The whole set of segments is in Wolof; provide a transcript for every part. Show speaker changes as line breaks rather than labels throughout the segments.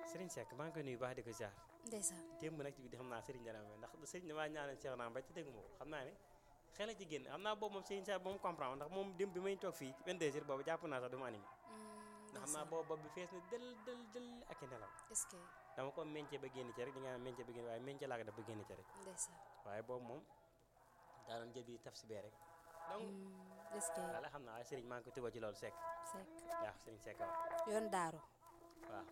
Serigne Seck maa ngi koy nuyu baax di ko ziar
ndeysaan
démb nag ci biir xam naa Serigne dana may ndax Serigne damaa ñaanal Cheikh naa mbay te déggu ma ko xam naa ne xel a ci génn xam naa boobu moom Serigne Seck moom comprendre ndax moom démb bi may toog fii 22 heures boobu jàpp naa sax du ma animé ndax xam naa boobu bopp bi fees na dël dël dël ak i nelaw
est-ce que
dama ko meñce ba génn ci rek di nga naan meñce ba génn waaye meñce laa ko def ba génn ci rek
ndeysaan
waaye boobu moom daa doon jël bi taf si bee rek donc
est-ce que
wala xam naa waaye Serigne maa ngi ko tubal ci loolu Seck
Seck
waaw Serigne Seck waaw
yoon daaru
waaw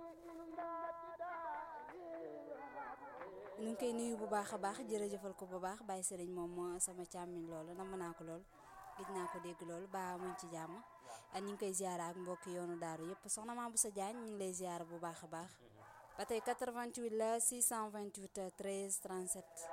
ñu ngi koy nuyu bu baax a baax jërëjëfal ko bu baax bàyyi sëriñ moom moo sama càmmiñ loolu nam naa ko lool gis naa ko dégg loolu ba muñ ci jàmm ak ñu ngi koy ziara ak mbokki yoonu daaru yëpp soxna Mame Bousso Diagne ñu ngi lay ziara bu baax a baax ba tey 88 la 628 13 37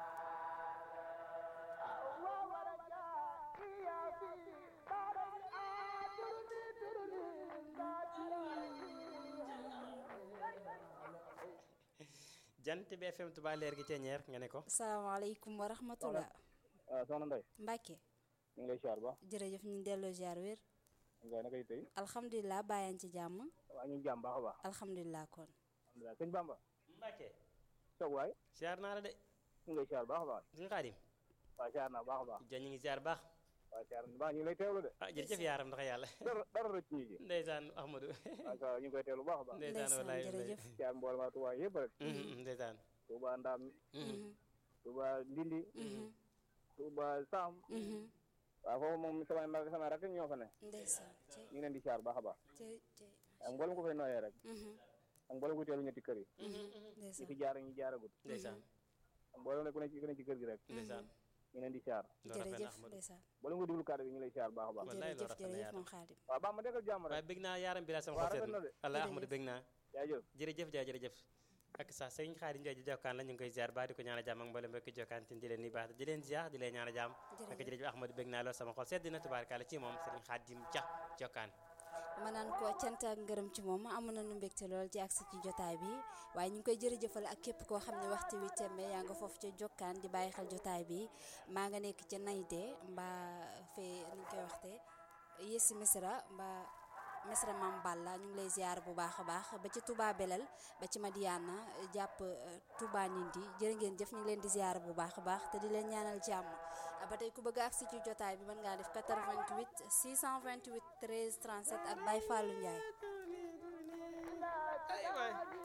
jant bi FM Touba leer gi ceeñeer nga ne ko
salaamaaleykum wa rahmatullah
waaw soxna Ndeye
Mbacke
ñu ngi lay siyaar ba
jërëjëf ñu ngi delloo ziar wér
nga naka yi tey
alhamdulilah bàyyaan ci jàmm
waa ñu ngi jàmm baax a baax
alhamdulilah kon
alhamdulilah sëñ Bamba
Mbacke
soog waay
ziar naa la de
ñu ngi lay siyaar baax a baax
suñu xaadim
waaw siyaar naa baax a baax
ja ñu ngi ziar baax
waaw siyaar baax ñu ngi lay teewlu de
ah jërëjëf yaaram ndax yàlla
dara dara rëcc ñu ci
ndeysaan Ahmadou
waaw ça ñu ngi koy teewlu baax a baax
ndeysaan
ndeysaan
wallaay
jërëjëf
siyaar mboolem waa Touba yëpp rek
Mhm, ndeysaan
Touba Ndam Touba Ndindi Touba Sam waaw foofu moom samay mag samay rakk ñoo fa ne
ndeysaan ci
ñu ngi leen di siyaar baax a baax
ci ci
ak mboolem ko fay nooyee rek ak mboolem ko teelu ñetti kër yi ñi
ndeysaan
fi jaar ak ñi jaaragut
ndeysaan
ak mboolem ne ku ne ci ku ne ci kër gi rek
ndeysaan
ñu ngi leen di siyaar
loolu rafet na
jërëjëf
Ahmadou
ndeysaan
mboolem ko diglu kàddu gi ñu ngi lay siyaar baax a baax
wallaay loolu
jërëjëf
rafet na
jërëjëf
yaaram
moom xaadim
waaw baax ma dekkal jàmm
waaye
rek
bëgg naa yaaram bi la sama
waaw
xol
rafet na de.
Allah
Jërëjëf.
Ahmadou bëgg naa
jaajëf
jërëjëf jaay jërëjëf ak sax sëriñ Xaadim Njaay ji jokkaan la ñu ngi koy ziar baa di ko ñaan a jàmm ak mboolem mbokki jokkaan tin di leen ni baax di leen ziar di leen ñaan a jàmm ak jërëjëf Ahmadou bëgg naa lool sama xol sedd na tubaarkàlla ci moom sëriñ Xaadim Ja jokkaan
ma naan ko cant ak ngërëm ci moom amoon nañu mbégte lool ci agsi ci jotaay bi waaye ñu ngi koy jërëjëfal ak képp koo xam ne waxtu wi tembe yaa nga foofu ca jokkaan di bàyyi xel jotaay bi maa nga nekk ca nayde mbaa fee ni ñu koy waxte yési misra mbaa misra mam balla ñu ngi lay ziar bu baax a baax ba ci Touba Belel ba ci Madiana jàpp euh, Touba Nindi jërë ngeen jëf ñu ngi leen di ziar bu baax a baax te di leen ñaanal jàmm ba tey ku bëgg a agsi ci jotaay bi mën ngaa def 88 628 13 37 ak Baye Fallou Ndiaye
ay waay